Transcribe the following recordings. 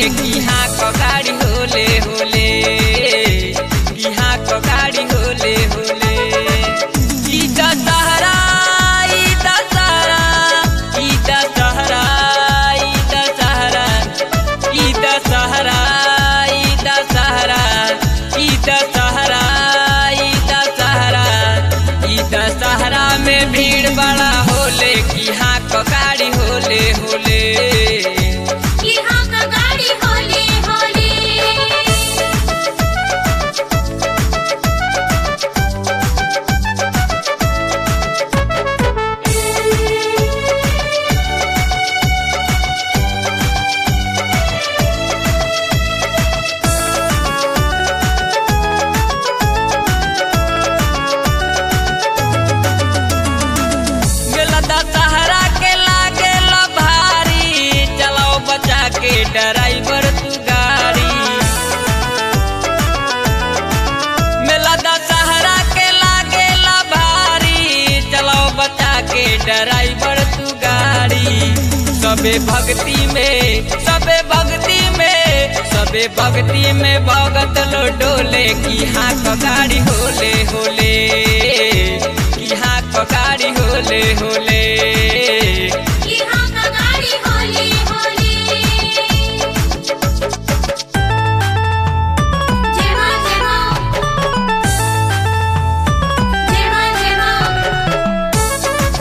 कि हाँ क गाड़ी होले होले कि हाँ क गाड़ी होले होले ई दशहरा ई दशहरा ई दशहरा ई दशहरा ई दशहरा ई दशहरा ई दशहरा ई दशहरा ई दशहरा में भीड़ बड़ा होले कि हाँ क गाड़ी होले होले यहाँ का गाड़ी होले होले मेला दशहरा के लागेला भारी चलाओ बचा के ड्राइवर तू गाड़ी मेला दशहरा के लागेला भारी चलाओ बचा के ड्राइवर तू गाड़ी सबे भक्ति में सबे भक्ति में सबे भक्ति में भगत लो डोले की हाँ क गाड़ी होले होले की हाँ क गाड़ी होले होले यहाँ का गाड़ी होले होले जय मां जय मां जय मां जय मां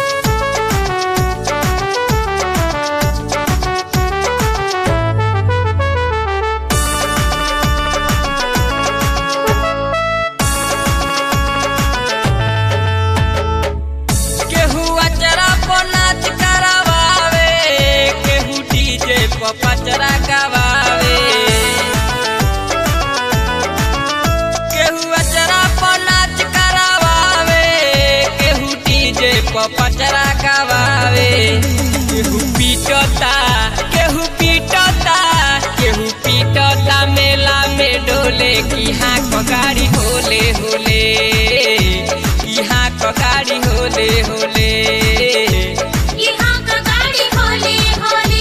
केहू अचरा पर नाच करावे केहू डीजे पर पचरा गवावे केहू अचरा पर नाच करावे केहू डीजे पर पचरा गवावे केहू पीटता केहू पीटता केहू पीटता मेला में डोले की हाँ क गाड़ी होले होले की हाँ क गाड़ी होले होले यहाँ का गाड़ी होले होले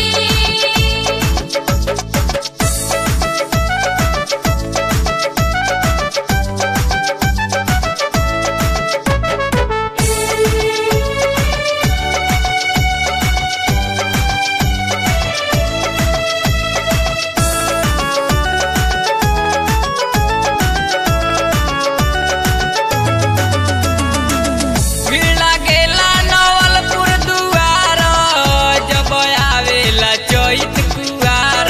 भीड़ लागेला नवलपुर दुआर जब आवेला चैत कुआर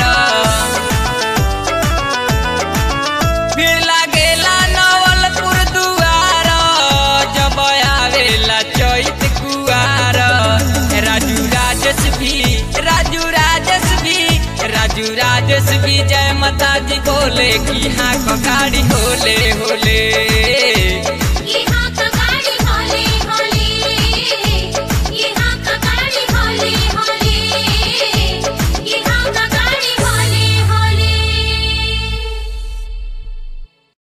भीड़ लागेला नवलपुर दुआर जब आवेला चैत कुआर राजू राजस भी राजू राजस भी राजू राजस भी जय माता दी बोले कि हाँ क गाड़ी होले होले